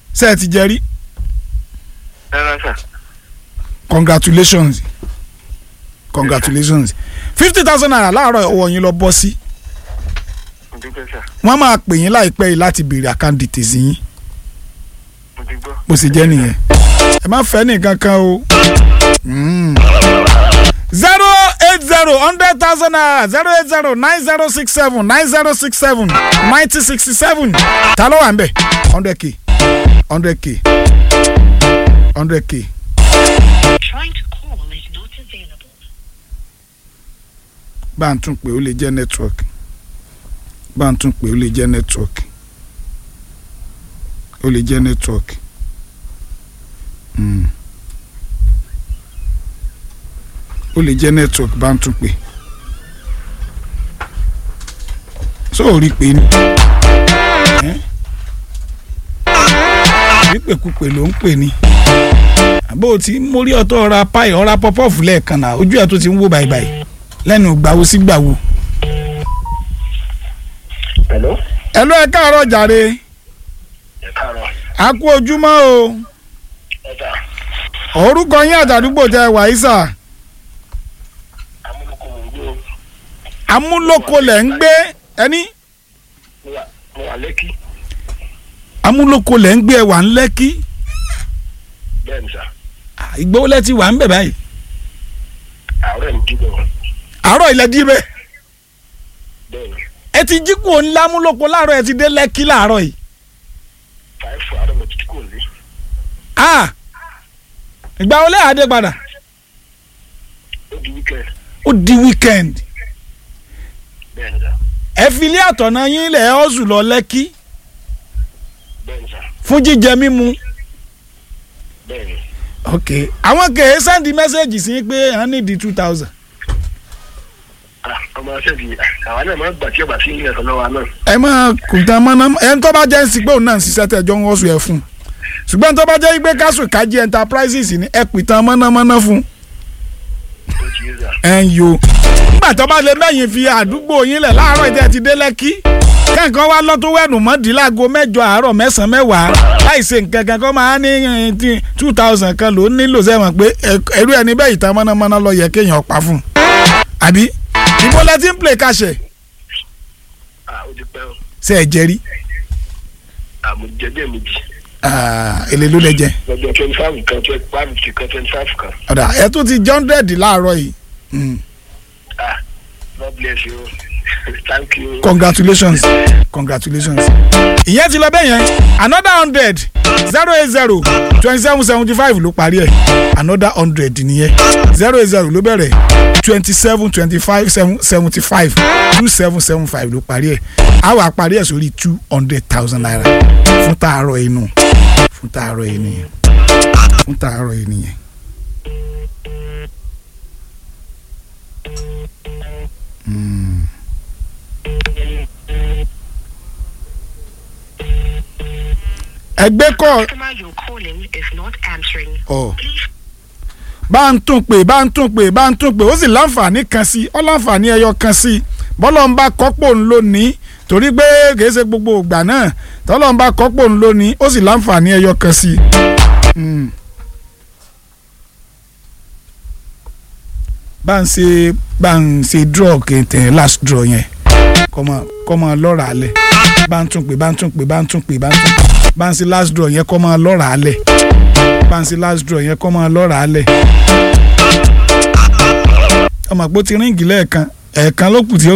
ṣé ẹ ti jẹ rí rárá sà congratulations congratulations fifty thousand naira láàárọ̀ ọwọ́ yín lọ bọ́ sí mo dúpẹ́ sà wọ́n máa pè yín láìpẹ́ yìí láti béèrè account details yín mo ti gbọ́. bó ṣe jẹ́ nìyẹn ẹ má fẹ́ nìkan kan o. zero eight zero hundred thousand naira zero eight zero nine zero six seven nine zero six seven ninety sixty seven ta ló wà ń bẹ̀ hundred k hundred k hundred k Trying to call is not available. bá ń tún pé ó lè jẹ́ network bá ń tún pé ó lè jẹ́ network ó lè jẹ́ network. Mm. ó lè jẹ́ network bá ń tún pé so ò rí pé ní pípèkúpè ló ń pè ní àbó tí mórí ọ̀tọ̀ ọ̀ra páì ọ̀ra pọ́pọ́ọ̀fù lẹ́ẹ̀kan náà ojú ẹ̀ tó ti ń wò báyìí lẹ́nu gbàwo sí gbàwo. hello. ẹ ló ẹ káàárọ̀ jàre ẹ káàárọ̀. a kú ojúmọ́ o ẹ sà orúkọ yín àtàdúgbò tẹ wàísà amúlùkù mò ń gbé o amúlòkọ lẹ̀ ń gbé ẹni mo wà mo wà lẹ́kì amúlòkọ lẹ̀ ń gbé ẹwà ń lẹ́kí bẹ́ẹ̀ ni sà ìgbówó lẹ́tí wà ń bẹ̀ báyìí àárẹ̀ mi dìbò àárọ̀ ilẹ̀ dí bẹ́ẹ̀ bẹ́ẹ̀ ni ẹ ti jí kúrò ńlá amúlòkọ láàárọ̀ ẹ ti dé lẹ́kí láàárọ̀ yìí fàáfù àárẹ̀ mo ti kò lé ah ìgbà wo lẹ́yìn adé padà ó di wíkẹ́ ó di weekend bẹ́ẹ̀ ni sà ẹ fi ilé àtọ̀nà yín ilẹ̀ ọ́sùn lọ lẹ́kí bẹ́ẹ̀ ni sà fún jíjẹ mímu bẹ́ẹ̀ ni ok àwọn kèé sẹ́ndì mẹ́sẹ̀gì sí pé wọ́n ní di two thousand ah ọmọ aṣẹ́bi àwa náà máa ń gbà tí ọba sí ilé ẹ̀kọ́ lọ́wọ́ náà ẹ máa kò tán mọ́ná ẹni tó bá jẹ́ ń sìgbó náà ń ṣiṣẹ́ tẹ̀jọ́ ń wọ́sùn ẹ̀ fún un ṣùgbọ́n tó bá jẹ́ pé kásù kájí enterprises ní ẹ pìtàn mọ́námọ́ná fún ó ti yé sà ẹ̀ ń yo nígbà tó bá lè mẹ́yìn fi àdúgbò yín lẹ̀ láàárọ̀ ìtẹ́ ti dé lẹ́kí kẹ́ǹkan wá lọ́tún wẹ̀nù mọ́dínláàgó mẹ́jọ àárọ̀ mẹ́sàn-án mẹ́wàá láì ṣe nǹkan kan kọ́ máa ní two thousand kan ló nílò sẹ́wọ̀n pé ẹ̀rú ẹni bẹ́ẹ̀ ìtàn mọ́námọ́ná lọ yẹ kéèyàn pa fún un àbí ìbò lẹ́tí ń play kàṣẹ ah ó ti pẹ́ o ṣe ẹ̀ jẹ́rí àmọ́ jẹ́jẹ́ méjì èlé ló lẹ jẹ lọ́jọ́ twenty five kan twenty five kan twenty five kan ọ̀dà ẹ̀ tún ti jọ́ndẹ̀dì láàárọ̀ yìí Mm. ah God bless you thank you. congratulations congratulations ìyẹn ti lọ bẹ́ẹ̀ yẹn another hundred zero eight zero twenty seven seventy five ló parí ẹ̀ another hundred nìyẹn zero eight zero ló bẹ̀rẹ̀ twenty seven twenty five seventy five two seven seven five ló parí ẹ̀ a wà parí ẹ̀ sórí two hundred thousand naira fún tààrọ̀ inú fún tààrọ̀ yìí nìyẹn fún tààrọ̀ yìí nìyẹn. Mm. ẹgbẹ́ kọ́ Customer you're calling is not answering. ọ bá ń tún pè bá ń tún pè bá ń tún pè ó sì láǹfààní kan sí ọ láǹfààní ẹyọ kan sí bọ́lọ̀ ń bá kọ́pọ̀ ń lónìí torí pé kìí ṣe gbogbo ìgbà náà tọ́lọ̀ ń bá kọ́pọ̀ ń lónìí ó sì láǹfààní ẹyọ kan sí. Mm. bá ń ṣe bá ń ṣe draw kẹntẹ last draw yẹn kọ́mọ kọ́mọ lọ́ra alẹ̀ bá ń tún pè bá ń tún pè bá ń tún pè bá ń tún pè bá ń ṣe last draw yẹn kọ́mọ lọ́ra alẹ̀ bá ń ṣe last draw yẹn kọ́mọ lọ́ra alẹ̀ ọmọ àpótí ríǹgì lẹ́ẹ̀kan ẹ̀ẹ̀kan ló kù tí ó